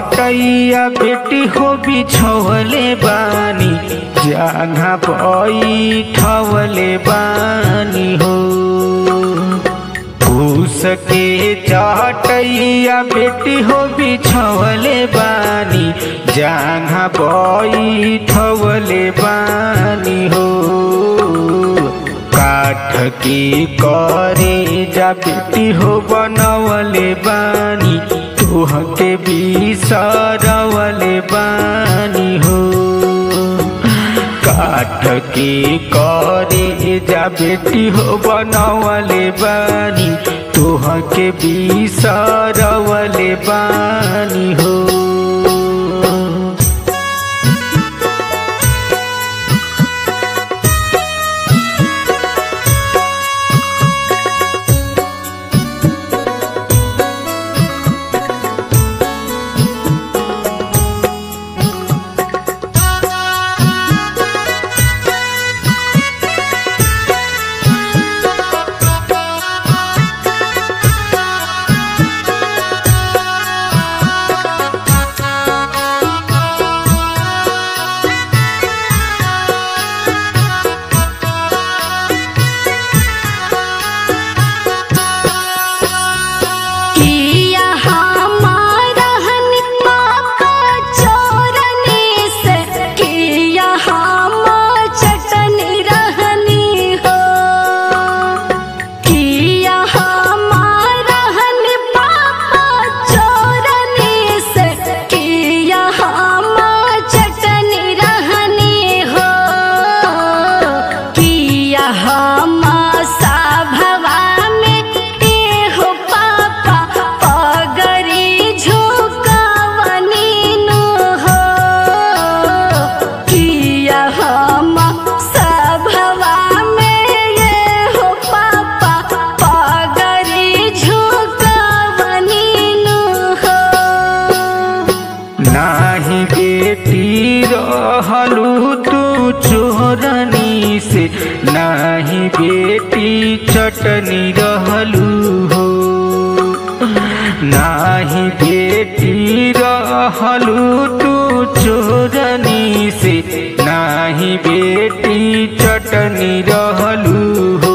चटैया बेटी हो बिछवले बानी जहाँ बैठवले बानी हो फूस के चटैया बेटी हो बिछवले बानी जहाँ बैठवले बानी हो काठ के करे जा बेटी हो बनवले बानी तुहके बिसरवले बानी हो काठ के करे जा बेटी हो बनवले बानी तुहके बिसरवले बानी हो किया हमारा हनिमा का चोरने से किया हम चटनी रहनी हो किया हमारा हनिमा का चोरने से किया हम चटनी रहनी हो किया हम सभवा में हो पापा पगरी झुकवनी नु हो किया हम सभवा में ये हो पापा पगरी झुकवनी नु हो नाही बेटी रहलू तू चोरनी से नाही बेटी चटनी रहलू हो नाही बेटी रहलू तू चोरनी से नाही बेटी चटनी रहलू हो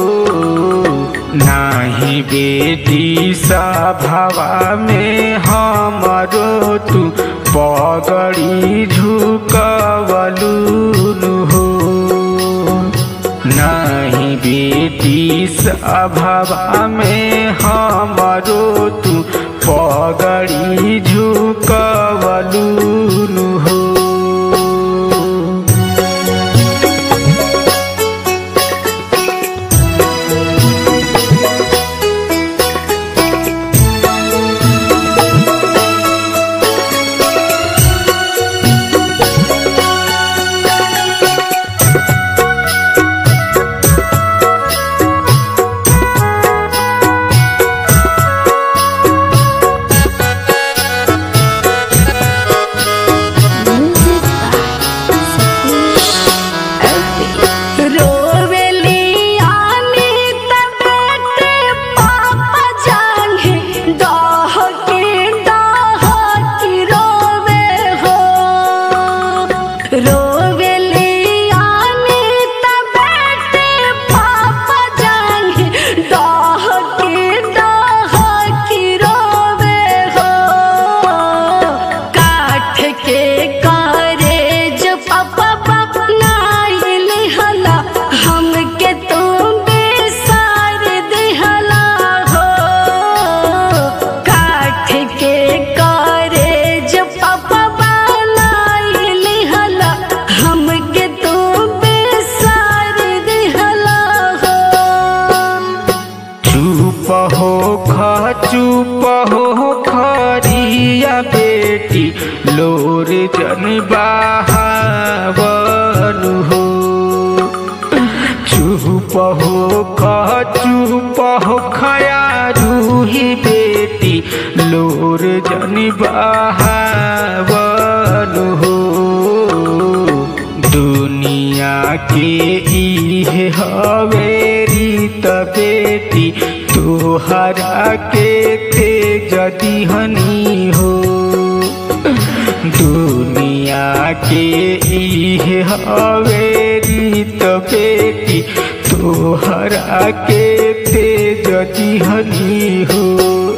नाही बेटी सभावा में हमरो तू पगड़ी झुकवलू हो नाही बेटी सभावा में हमरो तू पगड़ी झुकवलू हो रोवेली आनी तबेटे पापा जाने दाह के दाह की रोवे हो रोवेली आनी तबेटे पापा जाने दाह के दाह की रोवे हो काठ के करे जो पापा नाइल हला हमके तुम बेसार दिहला हो काठ के करे जो पापा नाइल हला हमके तुम बेसार दिहला हो चुप हो ख चुप हो खरिया बेटी लोर जन बहावनु हो चुप हो ख चुप हो खया रूही बेटी लोर जन बहावनु हो दुनिया के इहे हवे रीत बेटी तोहरा के तेज दिहनी हो के इहे हवे रीत बेटी तोहरा के तेज दिहनी हो